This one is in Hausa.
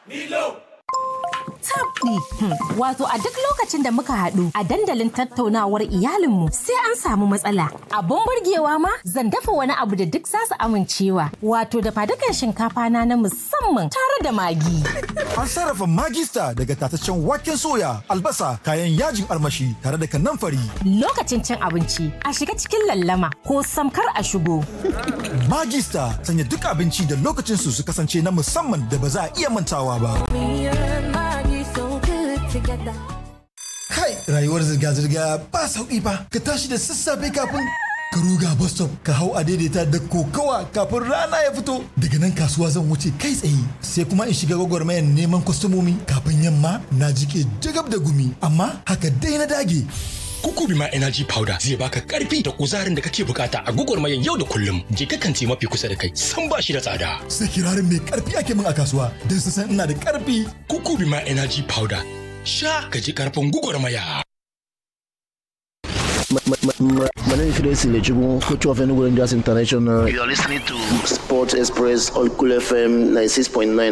Milo! tabɗi. Wato a duk lokacin da muka haɗu a dandalin tattaunawar iyalinmu sai an samu matsala. Abun burgewa ma zan dafa wani abu da duk zasu amincewa. Wato da fadukan shinkafa na na musamman tare da magi. An sarrafa magista daga tataccen waken soya, albasa, kayan yajin armashi tare da kanamfari. Lokacin cin abinci a shiga cikin lallama ko samkar a shigo. Magista sanya duk abinci da lokacin su su kasance na musamman da ba za a iya mantawa ba. Kai rayuwar zirga-zirga ba sauƙi ba. Ka tashi da sassafe kafin ka ruga bus stop ka hau a daidaita da kokawa kafin rana ya fito daga nan kasuwa zan wuce kai tsaye sai kuma in shiga gwagwarmayar neman kwastomomi kafin yamma na jike jagab da gumi amma haka dai na dage Kukubi ma Energy Powder zai baka karfi da kuzarin da kake bukata a gugurmayan yau da kullum. Je ka kanti mafi kusa da kai, san ba shi da tsada. sai kirarin mai karfi ake min a kasuwa don su san ina da karfi Kukubi ma Energy Powder. Sha ka ji karfin gugurmaya. My name is Chris Lechugu, coach of Enugu Rangers International. You are listening to Sports Express on Cool FM 96.9